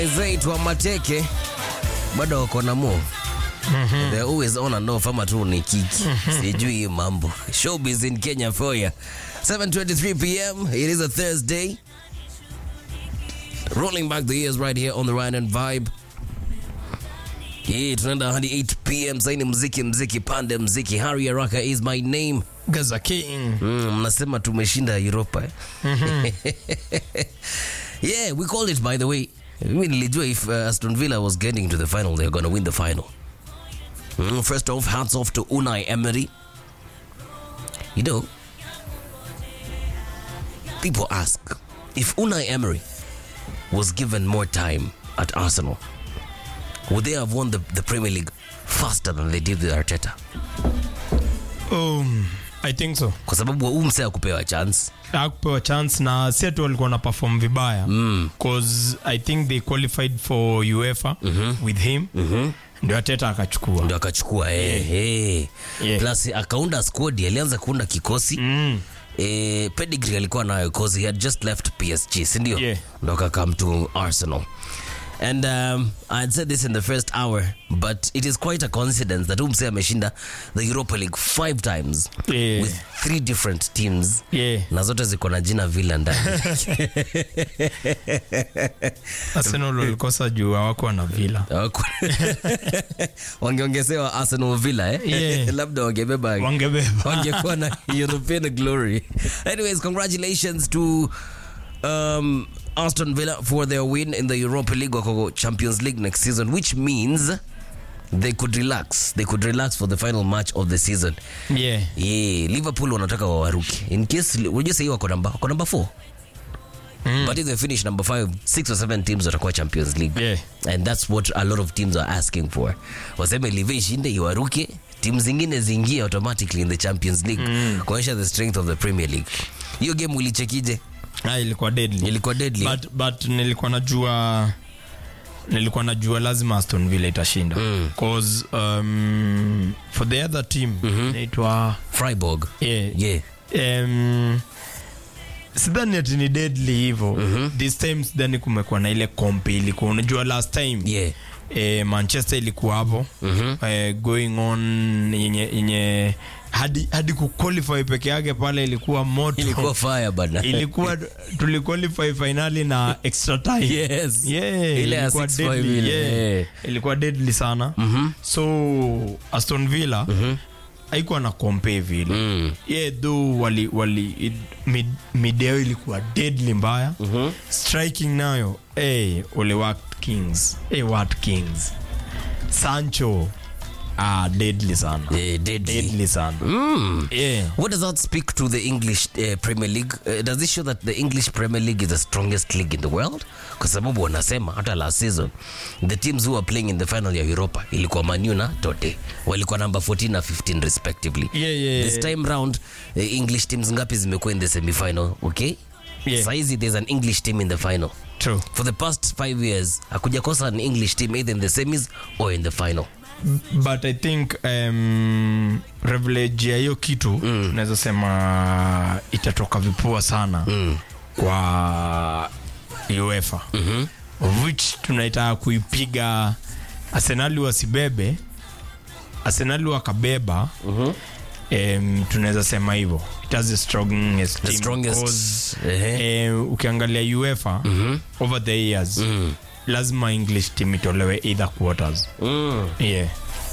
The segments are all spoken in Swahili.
zetu wa mateke bado wako na move They're always on and off ama tu ni kiki sijui hii mambo showbiz in Kenya for ya 7:23 p.m. it is a Thursday rolling back the years right here on the Ryan and Vibe hii tunaenda hadi 8 p.m. saini mziki mziki pande mziki Harry Araka is my name Gaza King. Mm, mnasema tumeshinda Europa eh? yeah, we called it by the way. Mimi nilijua if uh, Aston Villa was getting to the final, they're going to win the final. Mm, first off, hats off to Unai Emery. You know, people ask if Unai Emery was given more time at Arsenal, would they have won the, the Premier League faster than they did with Arteta? Um, I think so. Kwa sababu huu msee akupewa chance. Hakupewa chance na si atu walikuwa na perform vibaya cause I think they qualified for UEFA with him ndio Ateta akachukua ndo akachukua eh, eh. Yeah. plus akaunda squad alianza kuunda kikosi mm. eh, pedigree alikuwa nayo cause he had just left PSG sindio Yeah. ndo akakam to Arsenal and um, I had said this in the first hour but it is quite a coincidence that umse ameshinda the Europa League five times Yeah. with three different teams Yeah. na zote ziko na jina Villa ndani Arsenal walikosa juu hawako na Villa Hawaku- wangeongezewa Arsenal Villa eh? Yeah. labda wangebeba wangebeba wangekuwa na European glory. Anyways, congratulations to um, Aston Villa for their win in the Europa League wako Champions League next season, which means they could relax. They could relax for the final match of the season. yeah. Yeah, Liverpool wanataka wawaruke. In case unajua sahii wako namba wako namba 4. But if they finish number 5, 6 or 7 teams watakuwa Champions League. Yeah. And that's what a lot of teams are asking for. Waseme Live ishinde iwaruke, timu zingine ziingie automatically in the Champions League kuonyesha the strength of the Premier League. Hiyo game ulichekije? Ah, ilikuwa deadly Ilikuwa deadly. but, but nilikuwa najua nilikuwa najua lazima Aston Villa itashinda cause um, for the other team inaitwa Freiburg. yeah, Yeah. um, sidhani ati ni deadly hivo this time sidhani kumekuwa na ile kompe ilikuwa unajua last time Yeah. eh, manchester ilikuwa hapo eh, going on yenye, yenye hadi, hadi kuqualify peke yake pale ilikuwa moto Ilikuwa fire bana. ilikuwa tuliqualify finali na extra time Yes. Yeah, Ile ya ilikuwa 6-5 deadly, ile, yeah. yeah. ilikuwa deadly sana so aston villa haikuwa na kompe vile Mm. yeah, though wali, wali it, mid, mideo ilikuwa deadly mbaya striking nayo hey, ole wat kings hey, wat kings sancho ah, deadly sana Yeah, deadly. deadly sana Mm. yeah. What does that speak to the English uh, Premier League? Uh, does it show that the English Premier League is the strongest league in the world? Kwa sababu wanasema hata last season the teams who are playing in the final ya Europa ilikuwa Man U na Tote walikuwa number 14 na 15 respectively. Yeah, yeah, This yeah. time round uh, English teams ngapi zimekuwa in the semi-final? Okay? Yeah. Saizi there's an English team in the final. True. For the past five years hakujakosa an English team either in the semis or in the final. but i think um, privilege ya hiyo kitu mm. naweza sema itatoka vipua sana mm. kwa uefa mm-hmm. of which tunaitaka kuipiga arsenali wasibebe arsenali wakabeba mm-hmm. Um, tunaweza sema hivyo it has the strongest The team strongest. because, Ehe. eh, ukiangalia uefa over the years lazima english team itolewe either quarters Mm. yeah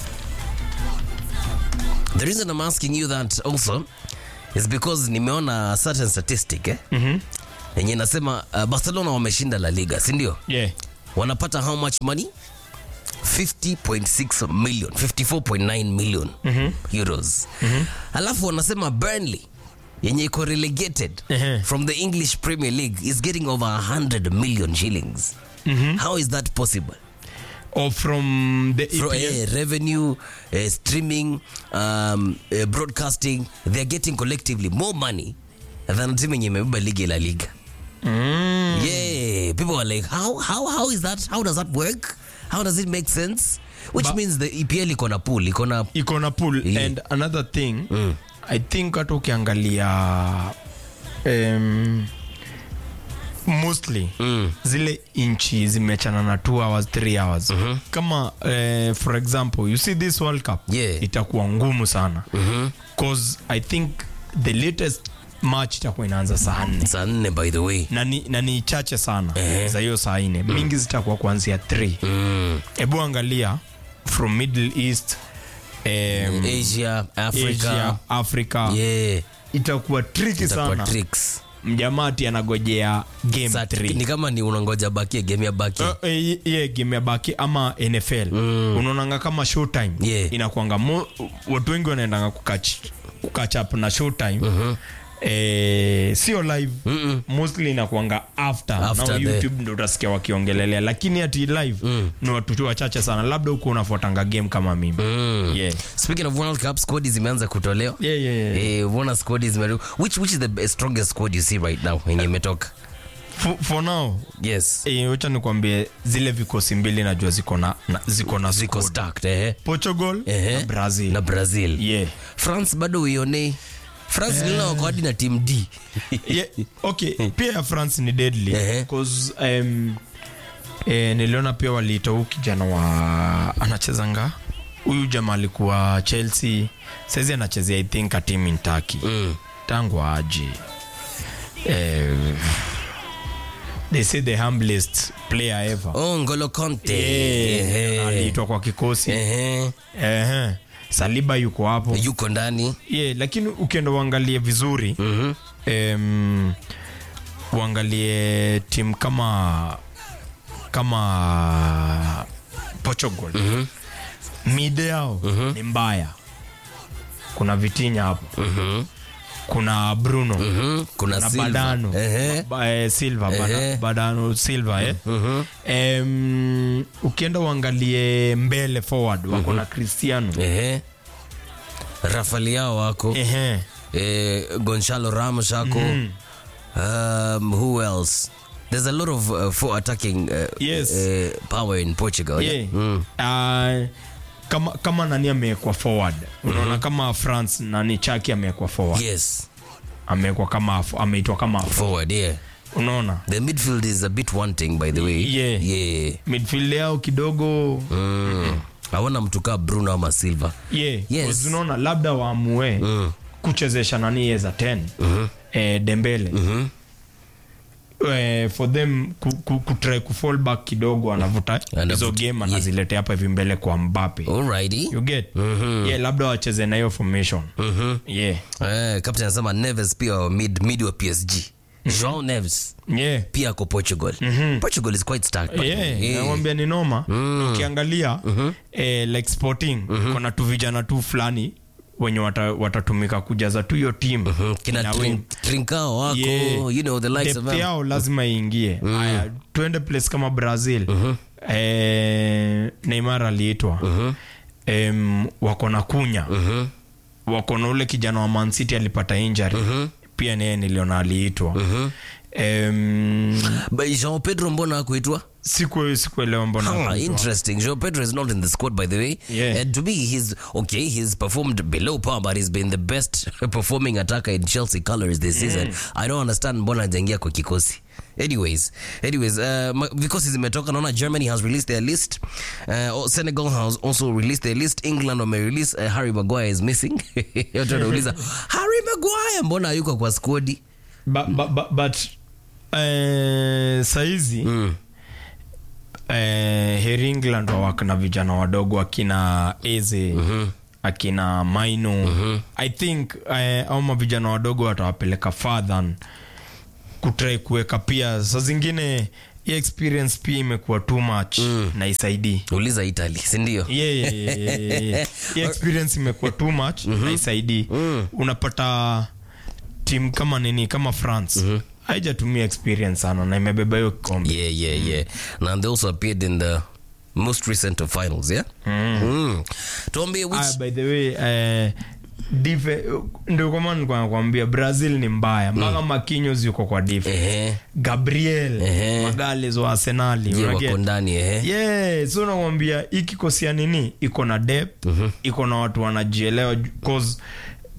The reason I'm asking you that also is because nimeona a certain statistic eh? Mhm. yenye inasema uh, Barcelona wameshinda La Liga, si ndio? yeah Wanapata how much money? 50.6 million, 54.9 million euros. Alafu wanasema Burnley yenye iko relegated Ehe. from the English Premier League is getting over 100 million shillings. How is that possible? or from the Fro- EPL. eh, revenue, eh, streaming, um, eh, broadcasting, they're getting collectively more money than team yenye imebeba ligi la liga. Mm. Yeah, people are like, how, how, how is that? How does that work? How does it make sense? Which Ba- means the EPL iko na pool, iko na iko na pool Yeah. and another thing i think hata ukiangalia um, mostly Mm. zile inchi zimechana na 2 hours 3 hours kama eh, for example you see this world cup Yeah. itakuwa ngumu sana cause i think the latest match itakuwa inaanza saa nne saa nne by the way na ni, na ni chache sana Eh. za hiyo saa nne mingi zitakuwa kuanzia 3 mm. hebu angalia from middle east um, asia africa asia africa yeah itakuwa triki itakuwa sana tricks mjamati anagojea game Sa- 3 ni kama ni unangoja bakie game ya baki Uh, eh, yeah, game ya baki ama nfl Mm. unaonanga kama showtime Yeah. inakwanga mo- watu wengi wanaendanga kukach, kukach up na showtime eh, sio live Mm-mm. mostly inakwanga after, After Now the- youtube ndo utasikia wakiongelelea lakini ati live ni watu tu wachache sana labda huko unafuatanga game kama mimi Mm. yeah. speaking of world cup squad zimeanza kutolewa Yeah, yeah, yeah. Eh, umeona squad zime which which is the best- strongest squad you see right now yenye imetoka For, for now yes eh, wacha nikwambie zile vikosi mbili najua ziko na, na ziko na ziko squad. stacked eh portugal Ehe. na brazil na brazil yeah. france bado uionei france niliona wako hadi na team d yeah, okay pia ya france ni deadly Ehe. cause um, eh, niliona pia waliita huu kijana wa anachezanga huyu jamaa alikuwa chelsea saizi anachezea i think a team in turkey mm. tangu aji eh, they say the humblest player ever oh ngolo conte Yeah, Ehe. aliitwa kwa kikosi Ehe. Ehe. saliba yuko hapo yuko ndani yeah, lakini ukienda uangalie vizuri Mhm. um, uangalie timu kama kama portugal Mhm. mide yao ni mbaya kuna vitinya hapo Mhm. kuna bruno Mhm. kuna na Silva. badano Ehe. ba, eh, silva Ehe. bada, badano silva eh. Mhm. Em, ukienda uangalie mbele forward wako na cristiano Ehe. Rafael wako Ehe. eh, Gonzalo Ramos ako um, who else there's a lot of uh, for attacking uh, Yes. uh, power in Portugal Yeah. Mm. Ah, kama, kama nani amewekwa forward unaona kama france nani chaki amewekwa forward yes amewekwa kama ameitwa kama forward yeah unaona the midfield is a bit wanting by the way Yeah. yeah midfield yao kidogo mm. aona mtu kaa Bruno ama Silva yeah, Yes. 'cause unaona labda waamue Mm. kuchezesha nani yeza 10 Mhm. eh, dembele Mhm. eh, for them ku, ku, kutry kufall back kidogo anavuta Anavuta, hizo game yeah. anaziletea hapa hivi mbele kwa mbape alrighty you get Mhm. yeah, labda wacheze na hiyo formation Mhm. yeah. eh captain anasema Neves pia wa mid mid wa PSG Joao Neves Yeah. pia ako Portugal Portugal is quite stacked by the way. Yeah, Yeah. nawambia ni noma ukiangalia eh, like sporting kuna tu vijana tu fulani wenye wata- watatumika kujaza tu hiyo tim Mhm. kina Trin- Trincao wako you know the likes of them. yao lazima iingie haya tuende place kama brazil eh, neymar aliitwa em, wako na kunya Mhm. wako na ule kijana wa mancity alipata injury pia niye niliona aliitwa Em, But Joao Pedro mbona akuitwa siku sikuelewa mbona Ah, hakuitwa. interesting. Joao Pedro is not in the squad, by the way. Yeah. And to me, he's okay. He's performed below par, but he's been the best performing attacker in Chelsea colors this season. I don't understand mbona hajaingia kwa kikosi. Anyways, anyways, uh, ma- vikosi zimetoka. Naona Germany has released their list. Uh, Senegal has also released their list. England wamerelease. Uh, Harry Maguire is missing. Watu wanauliza Harry Maguire mbona hayuko kwa squadi? Ba- ba- ba- but eh, saizi Mm. eh, heri england wawaka na vijana wadogo akina eze akina maino i think eh, au mavijana wadogo watawapeleka fadhan kutrai kuweka pia saa zingine hii experience pia imekuwa too much na isaidii Uliza Italy, si ndio? yeah, yeah, yeah, yeah, yeah. Hii experience imekuwa too much na isaidii unapata timu kama nini kama france haijatumia experience sana na imebeba hiyo kikombe Yeah, yeah, yeah. And they also appeared in the most recent of finals, yeah? Mm. Tuambie which Ah, by the way eh, dife ndio kwa maana nilikuwa nakwambia brazil ni mbaya mpaka makinyos yuko kwa dife ehe gabriel Ehe. magales wa arsenali je unaget? wako ndani ehe yeah, so nakwambia hii kikosi ya nini iko na depth iko na watu wanajielewa ju- cause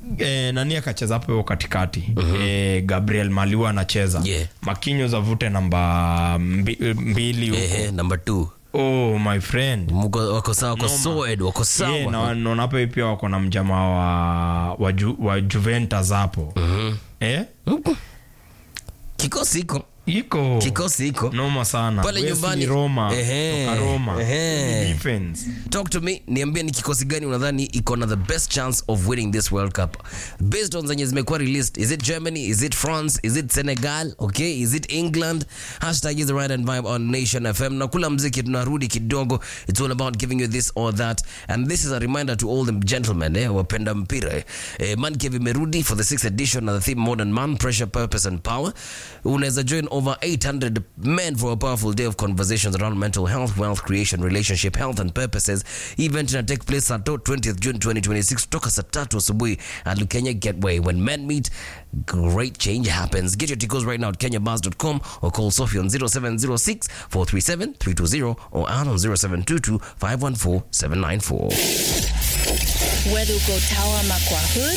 eh, nani akacheza hapo hiyo katikati eh, gabriel maliwa anacheza Yeah. makinyo zavute namba mbi, mbili huko Ehe, number two. oh my friend Mko- wako sawa wako Noma. solid, wako sawa Yeah, na naona hapa pia wako na mjamaa wa, wa, ju, wa juventus hapo eh? kikosi iko iko kikosi iko noma sana Pale Wesley nyumbani. roma Ehe. toka roma Ehe. defense talk to me niambie ni kikosi gani unadhani iko na the best chance of winning this world cup based on zenye zimekuwa released is it germany is it france is it senegal okay is it england hashtag is the right and vibe on nation fm na kula mziki tunarudi kidogo it's all about giving you this or that and this is a reminder to all the gentlemen eh, wapenda mpira eh. Eh, mankev imerudi for the sixth edition na the theme modern man pressure purpose and power unaweza join over 800 men for a powerful day of conversations around mental health wealth creation relationship health and purposes event ina take place sato 20th june 2026 kutoka saa tatu asubuhi at Lukenya Gateway when men meet great change happens get your tickets right now at kenyabars.com or call Sophie on 0706 437 320 or Ann on 0722 514 794 Whether uko Tower ama kwa hood,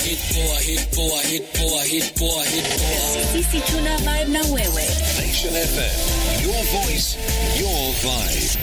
sisi tuna vibe na wewe. Nation FM. Your voice, your vibe.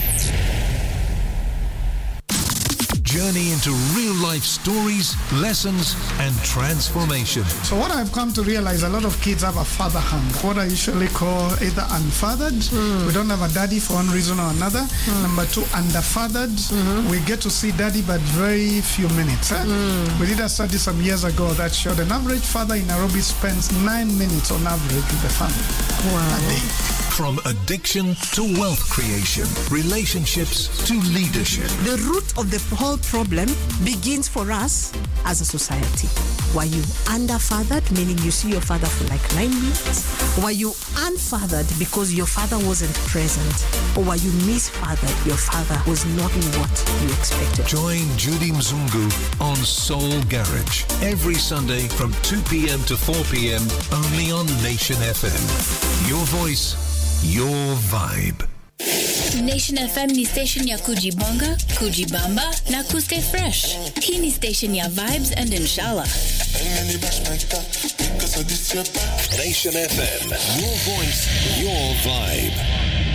Journey into real life stories, lessons, and transformation. So what I've come to realize, a lot of kids have a father hunger. What I usually call either unfathered. We don't have a daddy for one reason or another. Number two, underfathered. We get to see daddy, but very few minutes. eh? We did a study some years ago that showed an average father in Nairobi spends nine minutes on average with the family. A day. From addiction to wealth creation, relationships to leadership. The root of the whole problem begins for us as a society. Were you underfathered, meaning you see your father for like nine minutes? Were you unfathered because your father wasn't present? Or were you misfathered? Your father was not what you expected. Join Judy Mzungu on Soul Garage every Sunday from 2 p.m. to 4 p.m. only on Nation FM. Your voice, your vibe. Nation FM ni station ya kujibonga, kujibamba na kustay fresh. Hii ni station ya vibes and inshallah. Nation FM. Your voice, your vibe.